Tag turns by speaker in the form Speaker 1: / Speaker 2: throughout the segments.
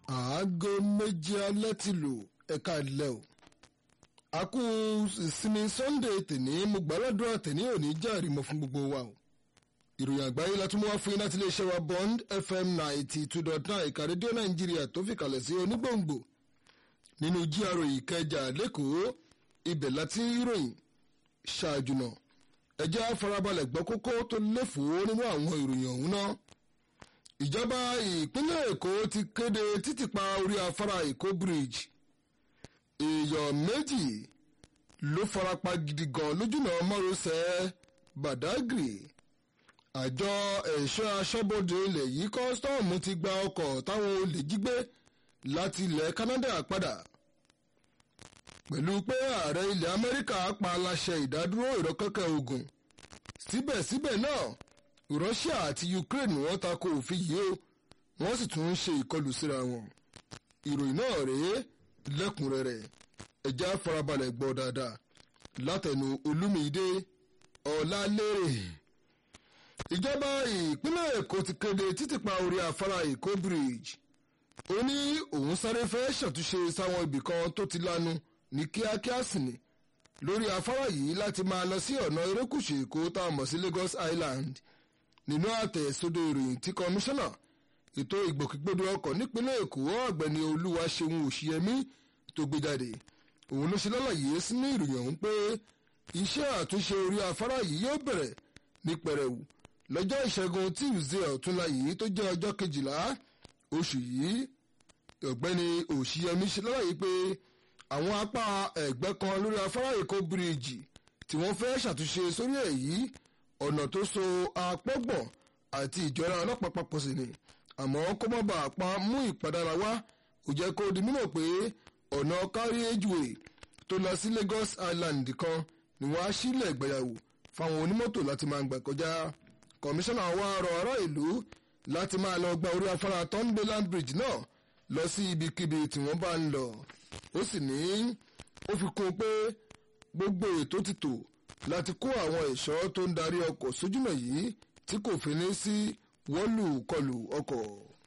Speaker 1: aago méjì alẹ́ ti lù ẹ̀ka ilẹ̀ o a kú ìsinmi sunday tèní mo gbàládùn àtẹ̀ní òní járe mọ́ fún gbogbo wa o ìròyìn àgbáyé la tún mú wá fún yín láti iléeṣẹ́ wa bond fm ninety two dot nine ìka rédíò nàìjíríà tó fi kalẹ̀ sí onígbòǹgbò nínú gra ìkẹjà lẹ́kọ̀ọ́ ibẹ̀ láti ròyìn ṣáájú náà ẹjẹ́ àfarabalẹ̀ gbọ́ kókó tó léfòó nínú àwọn ìròyìn ọ̀hún náà ìjọba ìpínlẹ̀ èkó ti kéde títìpa orí afárá èkó bridge èèyàn méjì ló farapa gidi gan lójúnà márosẹ̀ badagry àjọ ẹ̀ṣọ́ aṣọ́bodè ilẹ̀ yìí kọ́sítọ́ọ̀mù ti gba ọkọ̀ táwọn olè jí gbé láti ilẹ̀ canada padà pẹ̀lú pé ààrẹ ilẹ̀ amẹ́ríkà pa aláṣẹ ìdádúró ìrọ́kẹ́kẹ́ ogun síbẹ̀síbẹ̀ náà russia àti ukraine wọ́n tako òfin yìí ó wọ́n sì tún ń ṣe ìkọlù síra wọn ìròyìn náà rèé lẹ́kùnrẹ́rẹ́ ẹ̀já farabalẹ̀ gbọ́ dáadáa látẹnu olúmídé ọ̀làlérè ìjọba ìpínlẹ̀ èkó ti kéde títìpa orí afárá èkó bridge ó ní òun sáré fẹ́ ṣàtúnṣe sáwọn ibìkan tó ti lanu ní kíákíá sì ni lórí afárá yìí láti máa lọ sí ọ̀nà erékùṣù èkó tá a mọ̀ sí lagos island nínú àtẹ̀sódò ìròyìn tí kọmíṣánná ètò ìgbòkègbodò ọkọ̀ nípínlẹ̀ èkó ọ̀gbẹ́ni olúwaṣeun òṣìyẹmí tó gbé jáde òun ló ṣe lálàyé sínú ìròyìn ọ̀hún pé iṣẹ́ àtúnṣe orí afárá yìí yóò bẹ̀rẹ̀ ní pẹrẹwu lọ́jọ́ ìṣẹ́gun tíìzé ọ̀túnla yìí tó jẹ́ ọjọ́ kejìlá oṣù yìí ọ̀gbẹ́ni òṣìyẹmí ṣe lálàyé pé àwọn apá ẹ̀gbẹ́ kan lórí afárá èkó bíríìjì tí wọ́n fẹ́ ṣàtúnṣe sórí èyí ọ̀nà tó so apọ́gbọ̀n àti ìjọra ọlọ́pàá papọ̀ sí ni àmọ́ kó má bàa pa mú ìpadàrà wá ó jẹ́ kó di mímọ̀ pé ọ̀nà carriageway tó lọ sí lagos island kan ni wọ́n á sílẹ̀ gbẹ̀yàwó fáwọn onímọ́tò láti máa gbà kọjá kọmíṣánná wa rọ ará ìlú láti máa lọ gba orí afárá thornbayland bridge náà lọ sí ibikíbi tí wọ́n bá ń lọ ó sì ní ó fi kún un pé gbogbo ètò ti tò láti kó àwọn ẹ̀ṣọ́ tó ń darí ọkọ̀ sójúmọ̀ yìí tí kò fi ní sí wọ́lù kọlù ọkọ̀.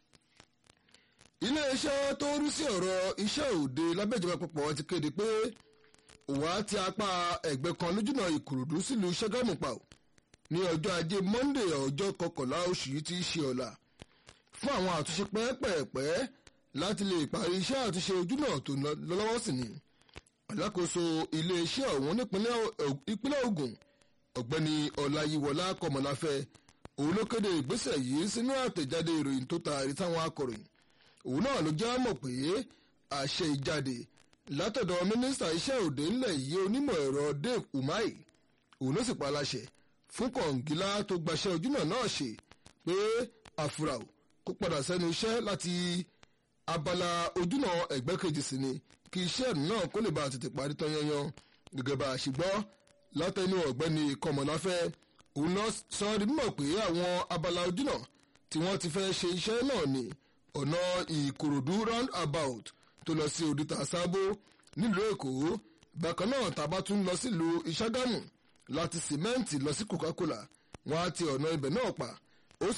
Speaker 1: iléeṣẹ́ tó ń rí sí ọ̀rọ̀ iṣẹ́ òde lábẹ́jọba àpapọ̀ ti kéde pé òwá ti apá ẹ̀gbẹ́ kan lójúnà ìkòròdú sílùú ṣẹ́gámù pa ò ní ọjọ́ ajé monde ọjọ́ kọkànlá oṣù yìí ti ṣe ọ̀la fún àwọn àtúnṣe pẹ́ẹ́pẹ́ẹ́pẹ́ láti lè parí iṣẹ́ àtúnṣe ojúnà tó lọ́wọ́ sí ni alákòóso iléeṣẹ́ ọ̀hún nípínlẹ̀ Ògùn ọ̀gbẹ́ni ọláyíwọlá kọmọláfẹ́ òun ló kéde ìgbésẹ̀ yìí sínú àtẹ̀jáde ìròyìn tó taari táwọn akọ̀ròyìn òun náà ló já mọ̀ pé àṣẹ ìjáde látọ̀dọ̀ mínísítà iṣẹ́ òde ńlẹ̀ yìí onímọ̀ ẹ̀rọ Dave Umahi òun ló sì pa aláṣẹ fún kọ̀ǹgílá tó gbaṣẹ́ ojúnà náà ṣe pé àfúrà kó padà sẹ́nu iṣẹ́ láti abala ojúnà ẹ̀gbẹ́ kejì sí ni kí iṣẹ́ náà kó lè bá a tètè parí tán yanyan gẹ́gẹ́ bá a ṣe gbọ́ látẹnu ọ̀gbẹ́ni kọmọláfẹ́ òun náà sọ ọ́ di mímọ̀ pé àwọn abala ojúnà tí wọ́n ti fẹ́ ṣe iṣẹ́ náà ní ọ̀nà ìkòròdú round about tó lọ sí òdìtà sábó nílùú èkó bákan náà tàbá tún lọ sílùú ìṣàgámù láti sìmẹ́ǹtì lọ sí coca-cola wọ́n á ti ọ̀nà ibẹ̀ náà pa